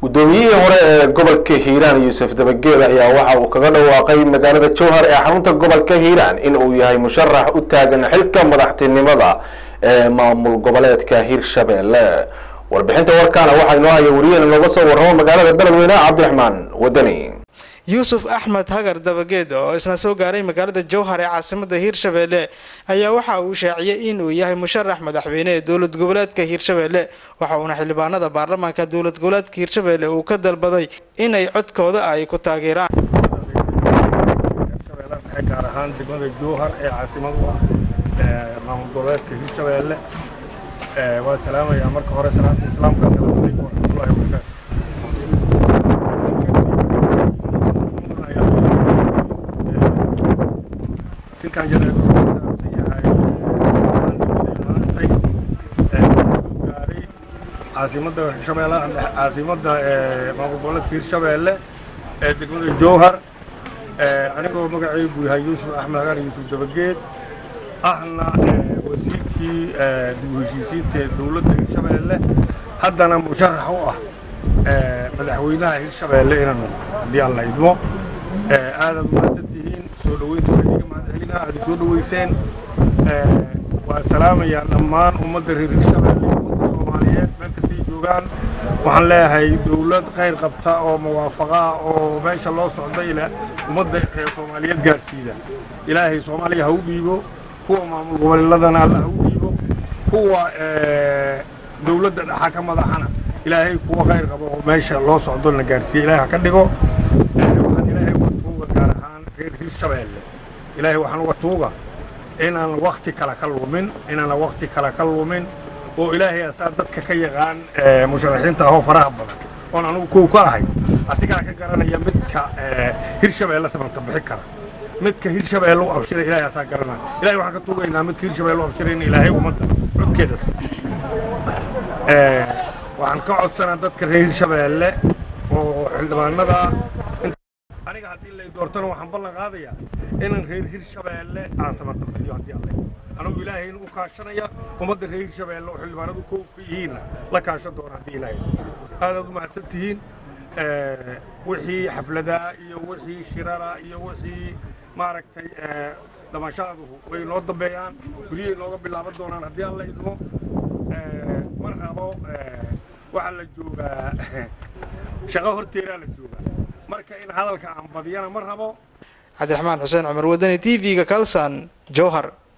guddoomiyihii hore ee gobolka hiiraan yuusuf dabageed ayaa waxa uu kaga dhawaaqay magaalada jowhar ee xarunta gobolka hiiraan in uu yahay musharax u taagan xilka madaxtinimada ee maamul goboleedka hirshabelle warbixinta warkaana waxaa inoo haya wariyahena looga soo warramo magaalada beledweyne cabdiraxmaan wadani yuusuf axmed hagar dabageed oo isna soo gaaray magaalada jowhar ee caasimada hiirshabelle ayaa waxa uu shaaciyey inuu yahay musharax madaxweyne ee dowlad goboleedka hiirshabelle waxa uuna xildhibaanada baarlamaanka dowlad goboleedka hiirshabelle uu ka dalbaday inay codkooda ay ku taageeraan gaar ahaan degmada jowhar ee caasimad u ah maamul goboleedka hiirshabelle waa salaamayaa marka hore salaamta islaamka asalaamu calaykum waraxmatullahi wabarakaatu tilkan janaag saabsan yahay maantay soo gaaray caasimadda hirshabeellaha caasimadda maamul goboleedka hirshabeelle ee degmada jowhar anigoo magacaygu yahay yuusuf axmed hagaan yuusuf dabageed ahna wasiirkii dib u heshiisiinta ee dowladda hirshabeelle haddana musharax u ah madaxweynaha hirshabeelle inaan haddii alla idmo aadaad umahadsan tihiin soo dhoweynta waxaan iga mahadcelina aad soo dhoweyseen waa salaamayaa dhammaan ummadda reer hirshabeelle ummadda soomaaliyeed meel kastay joogaan waxaan leeyahay dowlad khayr qabta oo muwaafaqa oo meesha loo socda ila ummadda soomaaliyeed gaarsiida ilaahay soomaaliya ha u dhiibo kuwa maamul goboleedadana alla ha u dhiibo kuwa dowladda dhaxa ka madaxana ilaahay kuwa khayr qabo oo meesha loo socdo na gaarsiiya ilaahay ha ka dhigo waxaan ilaahay uga tuuga gaar ahaan reer hirshabeelle ilaahay waxaan uga tuuga inaan wakti kale ka lumin inaan wakti kale ka lumin oo ilaahay asaa dadka ka yaqaan musharaxiinta ahoo faraha badan oon anugu kow ka ahay asigaa ka garanaya midka hirshabeelle samanta bixi kara midka hirshabeelle u abshiray ilaahay asaa garanaya ilahay waxaan ka tuugaynaa midka hirshabeelle u abshiray in ilaahay ummadda codkeeda si waxaan ka codsanaa dadka reer hirshabeelle oo xildhibaanada aniga haddii lay doortana waxaan ballan qaadayaa inaan reer hirshabeelle aan samanta bixiyo haddii alle anugu ilaahayna u kaashanaya ummadda reer hirshabeelle oo xildhibaanadu kow ka yihiinna la kaashan doona haddii ilaahay aadaad u mahadsan tihiin wixii xafladaa iyo wixii shirara iyo wixii maaragtay dhamashaduhu way noo dambeeyaan guryay nooga bilaaban doonaan haddii alla idmo ma rabo waxaa la joogaa shaqo horteeraa la joogaa marka in hadalka aan badiyana ma rabo cabdiraxmaan xuseen cumar wadani t v-ga kalsan jowhar